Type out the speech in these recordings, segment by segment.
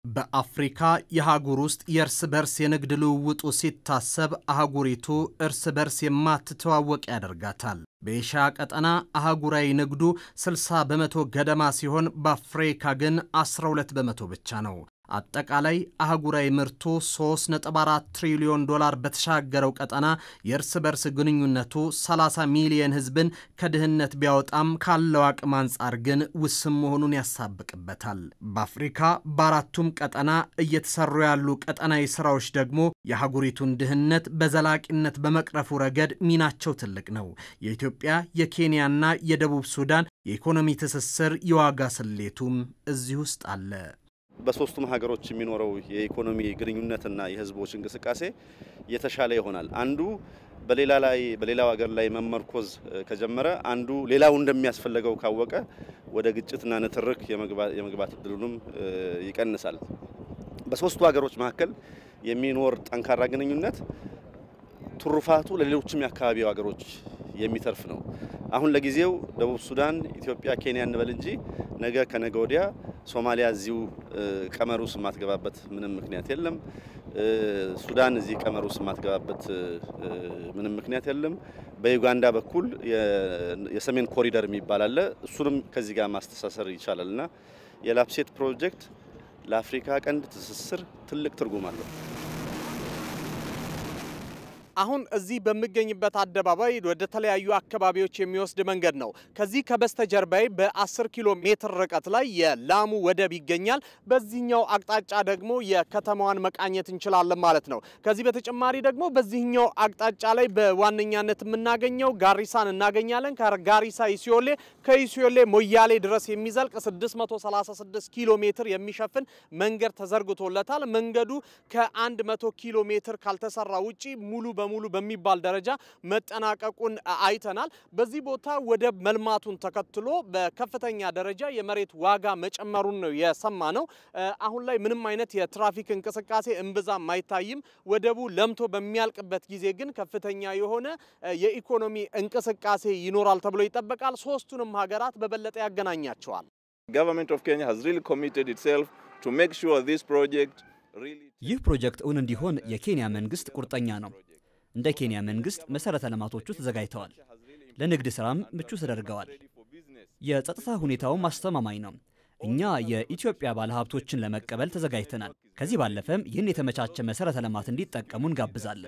በአፍሪካ የአህጉር ውስጥ የእርስ በርስ የንግድ ልውውጡ ሲታሰብ አህጉሪቱ እርስ በርስ የማትተዋወቅ ያደርጋታል። በኤሽያ ቀጠና አህጉራዊ ንግዱ 60 በመቶ ገደማ ሲሆን በአፍሪካ ግን 12 በመቶ ብቻ ነው። አጠቃላይ አህጉራዊ ምርቱ 3.4 ትሪሊዮን ዶላር በተሻገረው ቀጠና የእርስ በርስ ግንኙነቱ 30 ሚሊየን ሕዝብን ከድህነት ቢያወጣም ካለው አቅም አንጻር ግን ውስን መሆኑን ያሳብቅበታል። በአፍሪካ በአራቱም ቀጠና እየተሰሩ ያሉ ቀጠናዊ ስራዎች ደግሞ የአህጉሪቱን ድህነት በዘላቂነት በመቅረፉ ረገድ ሚናቸው ትልቅ ነው። የኢትዮጵያ የኬንያና የደቡብ ሱዳን የኢኮኖሚ ትስስር የዋጋ ስሌቱም እዚህ ውስጥ አለ። በሶስቱም ሀገሮች የሚኖረው የኢኮኖሚ ግንኙነትና የህዝቦች እንቅስቃሴ የተሻለ ይሆናል። አንዱ በሌላ ላይ በሌላው ሀገር ላይ መመርኮዝ ከጀመረ አንዱ ሌላው እንደሚያስፈልገው ካወቀ ወደ ግጭትና ንትርክ የመግባት እድሉንም ይቀንሳል። በሶስቱ ሀገሮች መካከል የሚኖር ጠንካራ ግንኙነት ትሩፋቱ ለሌሎችም የአካባቢው ሀገሮች የሚተርፍ ነው። አሁን ለጊዜው ደቡብ ሱዳን፣ ኢትዮጵያ፣ ኬንያ እንበል እንጂ ነገ ከነገ ወዲያ ሶማሊያ እዚሁ ቀመር ውስጥ የማትገባበት ምንም ምክንያት የለም። ሱዳን እዚህ ቀመር ውስጥ የማትገባበት ምንም ምክንያት የለም። በዩጋንዳ በኩል የሰሜን ኮሪደር የሚባል አለ። እሱንም ከዚህ ጋር ማስተሳሰር ይቻላል እና የላፕሴት ፕሮጀክት ለአፍሪካ ቀንድ ትስስር ትልቅ ትርጉም አለው። አሁን እዚህ በሚገኝበት አደባባይ ወደ ተለያዩ አካባቢዎች የሚወስድ መንገድ ነው። ከዚህ ከበስተጀርባይ በ10 ኪሎ ሜትር ርቀት ላይ የላሙ ወደብ ይገኛል። በዚህኛው አቅጣጫ ደግሞ የከተማዋን መቃኘት እንችላለን ማለት ነው። ከዚህ በተጨማሪ ደግሞ በዚህኛው አቅጣጫ ላይ በዋነኛነት የምናገኘው ጋሪሳን እናገኛለን። ከጋሪሳ ኢሲዮሌ፣ ከኢሲዮሌ ሞያሌ ድረስ የሚዘልቅ 636 ኪሎ ሜትር የሚሸፍን መንገድ ተዘርግቶለታል። መንገዱ ከ100 ኪሎ ሜትር ካልተሰራ ውጪ ሙሉ በሙሉ በሚባል ደረጃ መጠናቀቁን አይተናል። በዚህ ቦታ ወደብ መልማቱን ተከትሎ በከፍተኛ ደረጃ የመሬት ዋጋ መጨመሩን ነው የሰማ ነው። አሁን ላይ ምንም አይነት የትራፊክ እንቅስቃሴ እምብዛም አይታይም። ወደቡ ለምቶ በሚያልቅበት ጊዜ ግን ከፍተኛ የሆነ የኢኮኖሚ እንቅስቃሴ ይኖራል ተብሎ ይጠበቃል። ሶስቱንም ሀገራት በበለጠ ያገናኛቸዋል። ይህ ፕሮጀክት እውን እንዲሆን የኬንያ መንግስት ቁርጠኛ ነው። እንደ ኬንያ መንግስት መሰረተ ልማቶቹ ተዘጋጅተዋል። ለንግድ ስራም ምቹ ተደርገዋል። የጸጥታ ሁኔታውም አስተማማኝ ነው። እኛ የኢትዮጵያ ባለሀብቶችን ለመቀበል ተዘጋጅተናል። ከዚህ ባለፈም ይህን የተመቻቸ መሰረተ ልማት እንዲጠቀሙ እንጋብዛለን።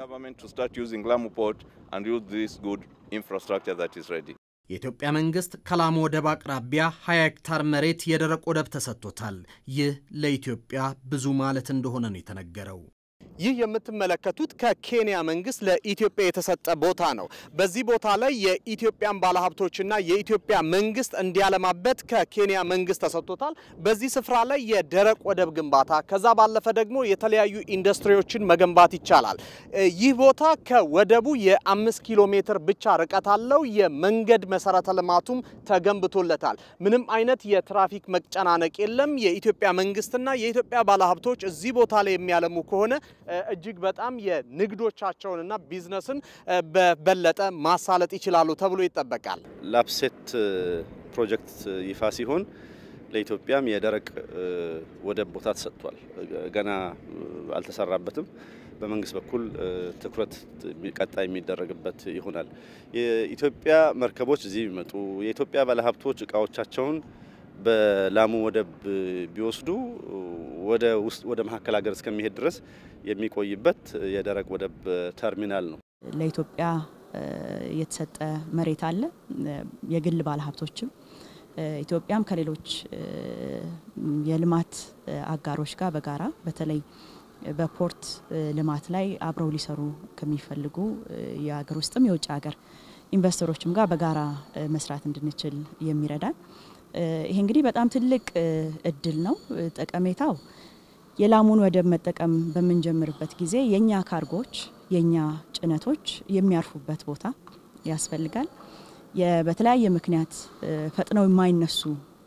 የኢትዮጵያ መንግስት ከላሙ ወደብ አቅራቢያ 20 ሄክታር መሬት የደረቅ ወደብ ተሰጥቶታል። ይህ ለኢትዮጵያ ብዙ ማለት እንደሆነ ነው የተነገረው። ይህ የምትመለከቱት ከኬንያ መንግስት ለኢትዮጵያ የተሰጠ ቦታ ነው። በዚህ ቦታ ላይ የኢትዮጵያን ባለሀብቶችና የኢትዮጵያ መንግስት እንዲያለማበት ከኬንያ መንግስት ተሰጥቶታል። በዚህ ስፍራ ላይ የደረቅ ወደብ ግንባታ ከዛ ባለፈ ደግሞ የተለያዩ ኢንዱስትሪዎችን መገንባት ይቻላል። ይህ ቦታ ከወደቡ የአምስት ኪሎ ሜትር ብቻ ርቀት አለው። የመንገድ መሰረተ ልማቱም ተገንብቶለታል። ምንም አይነት የትራፊክ መጨናነቅ የለም። የኢትዮጵያ መንግስትና የኢትዮጵያ ባለሀብቶች እዚህ ቦታ ላይ የሚያለሙ ከሆነ እጅግ በጣም የንግዶቻቸውንና ቢዝነስን በበለጠ ማሳለጥ ይችላሉ ተብሎ ይጠበቃል። ላፕሴት ፕሮጀክት ይፋ ሲሆን ለኢትዮጵያም የደረቅ ወደብ ቦታ ተሰጥቷል። ገና አልተሰራበትም። በመንግስት በኩል ትኩረት ቀጣይ የሚደረግበት ይሆናል። የኢትዮጵያ መርከቦች እዚህ ቢመጡ የኢትዮጵያ ባለሀብቶች እቃዎቻቸውን በላሙ ወደብ ቢወስዱ ወደ ውስጥ ወደ መሀከል ሀገር እስከሚሄድ ድረስ የሚቆይበት የደረቅ ወደብ ተርሚናል ነው። ለኢትዮጵያ የተሰጠ መሬት አለ። የግል ባለሀብቶችም ኢትዮጵያም ከሌሎች የልማት አጋሮች ጋር በጋራ በተለይ በፖርት ልማት ላይ አብረው ሊሰሩ ከሚፈልጉ የሀገር ውስጥም የውጭ ሀገር ኢንቨስተሮችም ጋር በጋራ መስራት እንድንችል የሚረዳን ይሄ እንግዲህ በጣም ትልቅ እድል ነው። ጠቀሜታው የላሙን ወደብ መጠቀም በምንጀምርበት ጊዜ የኛ ካርጎች የኛ ጭነቶች የሚያርፉበት ቦታ ያስፈልጋል። በተለያየ ምክንያት ፈጥነው የማይነሱ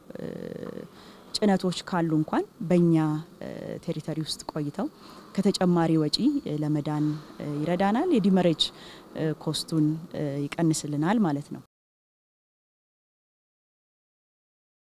ጭነቶች ካሉ እንኳን በእኛ ቴሪተሪ ውስጥ ቆይተው ከተጨማሪ ወጪ ለመዳን ይረዳናል። የዲመሬጅ ኮስቱን ይቀንስልናል ማለት ነው።